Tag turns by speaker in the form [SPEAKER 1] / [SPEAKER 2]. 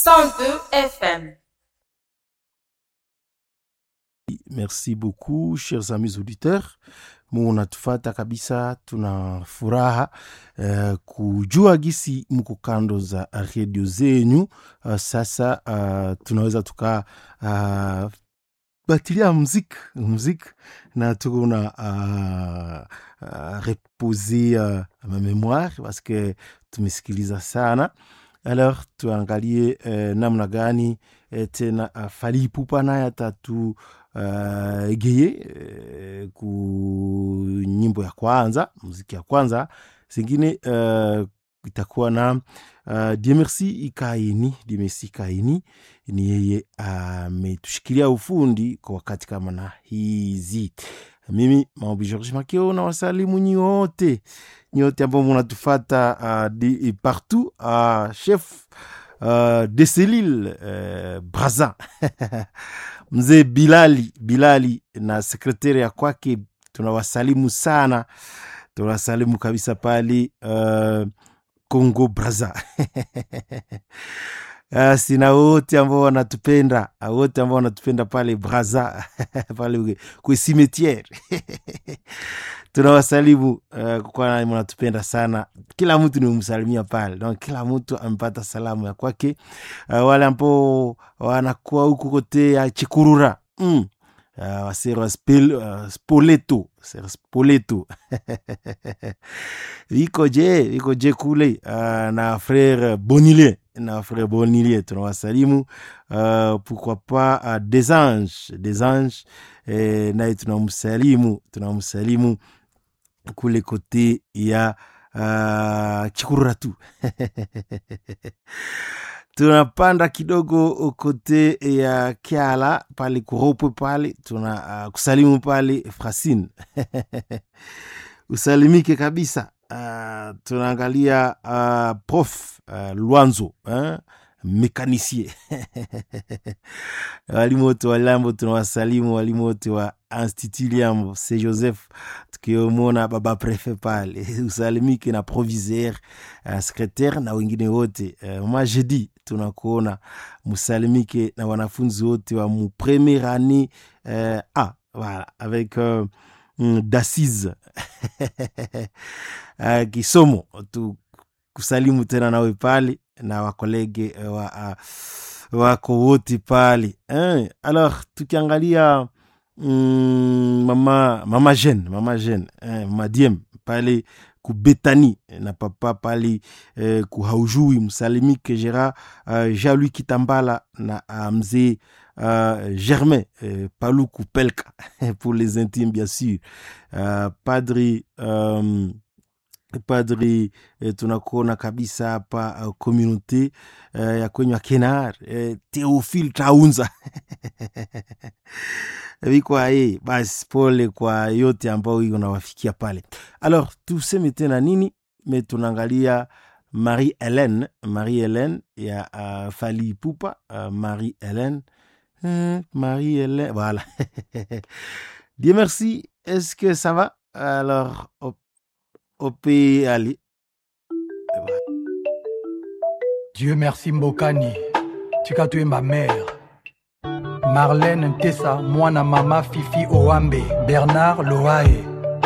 [SPEAKER 1] 102 FM.
[SPEAKER 2] Merci beaucoup chers amis auditeurs, munatufata kabisa, tuna furaha uh, kujua gisi mko kando za redio zenyu. Uh, sasa uh, tunaweza tuka uh, batilia muziki muziki na tuko na uh, uh, repose uh, ma memoire parce que tumesikiliza sana alors tuangalie uh, namna gani uh, tena uh, Fally Ipupa naye atatu uh, egeye uh, ku nyimbo ya kwanza muziki ya kwanza zingine uh, itakuwa na uh, Diemersi Ikaini. Diemersi Ikaini ni yeye ametushikilia uh, ufundi kwa wakati kama na hizi. Mimi Maobi George Makeo na wasalimu nyote nyote ambao munatufata uh, di, partout uh, chef uh, de selile uh, Braza mzee Bilali Bilali na sekretari ya kwake, tunawasalimu sana, tunawasalimu kabisa pale uh, Congo Braza sina wote ambao wanatupenda wote ambao wanatupenda pale Braza pale kwe cimetiere tunawasalimu uh, kwa mnatupenda sana. Kila mtu nimemsalimia pale, donc kila mtu amepata salamu ya kwake. Uh, wale ambao wanakuwa huku kote ya Chikurura mm. Uh, wasera spil, uh, spoleto sera spoleto viko je viko je kule uh, na frere Bonilie na frere Bonilie tunawasalimu uh, pourquoi pas uh, des anges des anges eh, naye tunamsalimu tunamsalimu kule kote ya uh, Chikurura tu tunapanda kidogo kote ya Kiala pale kuropwe pale tuna uh, kusalimu pale Frasine usalimike kabisa. Uh, tunaangalia uh, prof uh, Lwanzo eh? mekanisie walimu wote wa Lambo tunawasalimu, walimu wote wa Institut Liambo se Joseph, tukiomona baba prefe pale usalimike na proviseur uh, secretaire na wengine wote uh, majedi tunakuona musalimike na wanafunzi wote wa mu premiere année uh, ah, voilà, avec uh, d'assise uh, kisomo tu kusalimu tena nawe pale na wakolege wa, uh, wako wote pale eh. Alors tukiangalia mm, mama mama Jeanne mama Jeanne eh, mama Diem pale kubetani na papa pale eh, kuhaujui msalimike Gera uh, Jean-Louis Kitambala na uh, mzee uh, Germain uh, Paluku Pelka pour les intimes bien sûr uh, padri um, padri eh, tunakuona kabisa hapa uh, communauté uh, ya kwenye Kenar eh, Theophile Taunza vikwa ye basi, pole kwa yote ambao iko nawafikia pale. Alors tuseme tena nini? Me tunaangalia Marie Hélène, Marie Hélène ya uh, Fally Ipupa uh, Marie Hélène hmm, Marie Hélène voilà Dieu merci. Est-ce que ça va? Alors op ope ali
[SPEAKER 3] Dieu merci Mbokani, tika tuyemba mère Marlène Ntessa, mwana mama Fifi Owambe, Bernard Loae,